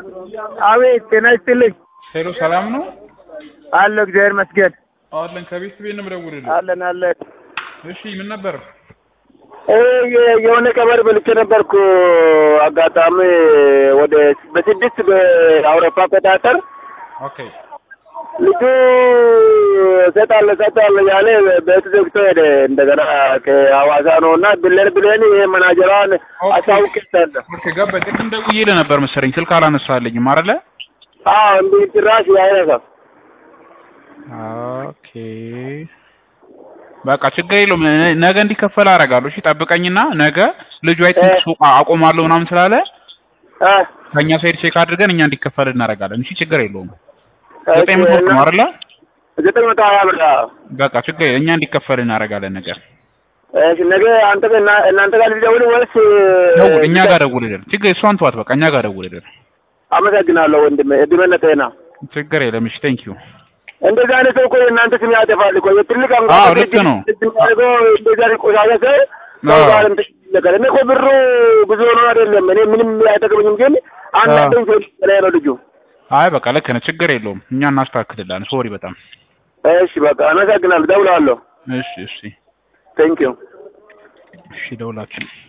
አቤት ጤና ይስጥልኝ። ሄሎ ሰላም ነው አለ እግዚአብሔር ይመስገን። አለን ከቤት ቤት ነው የምደውልልህ። አለን አለን። እሺ ምን ነበር? እ- የ- የሆነ ቀበር በልቼ ነበርኩ። አጋጣሚ ወደ በስድስት በአውሮፓ አቆጣጠር ኦኬ ልጁ እሰጣለሁ እሰጣለሁ ያለ ቤት ዘግቶ ሄደ። እንደገና ከሐዋሳ ነው እና ብለን ብለን ይሄ መናጀሯን ኦኬ። አሳውቄታለሁ። ኦኬ ገባኝ። ቅድም ደውዬልህ ነበር መሰለኝ ስልክ አላነሳልኝም አይደለ? አዎ እንዲህ ጭራሽ አይነሳም። ኦኬ በቃ ችግር የለውም። ነ- ነገ እንዲከፈል አደርጋለሁ። እሺ ጠብቀኝና ነገ ልጁ አይ ቲንክ ሱቅ አቆማለሁ ምናምን ስላለ እ ከእኛ ሳይድ ቼክ አድርገን እኛ እንዲከፈል እናደርጋለን። እሺ ችግር የለውም። እሺ፣ ዘጠኝ መቶ ብር ነው አይደለ? ዘጠኝ መቶ ሀያ ብር አዎ። በቃ ችግር የለም። እኛ እንዲከፈል እናደርጋለን ነገር እሺ ነገ አንተ ጋር እና- እናንተ ጋር ልደውል ወይስ ደውል፣ እኛ ጋር ደውልልን። ችግር እሷን ተዋት፣ በቃ እኛ ጋር ደውልልን። አመሰግናለሁ ወንድሜ፣ እድሜና ጤና። ችግር የለም። እሺ ቴንክ ዩ። እንደዚህ አይነት ሰው እኮ የእናንተ ስም ያጠፋል እኮ የትልቅ አዎ፣ አንጋፋ ልክ ነው። አድርገው እንደዚህ አይነት ቆሻሻ ሰው ሰው አዎ። ጋር እንትን ነገር እኔ እኮ ብሩ ብዙ ሆኖ አይደለም እኔ ምንም አይጠቅመኝም፣ ግን አንዳንድ ሰው ላይ ነው ልጁ። አይ በቃ ልክ ነህ። ችግር የለውም። እኛ እናስተካክልላለን። ሶሪ በጣም እሺ በቃ አመሰግናለሁ፣ ደውላለሁ። እሺ እሺ ቴንክ ዩ እሺ ደውላችሁ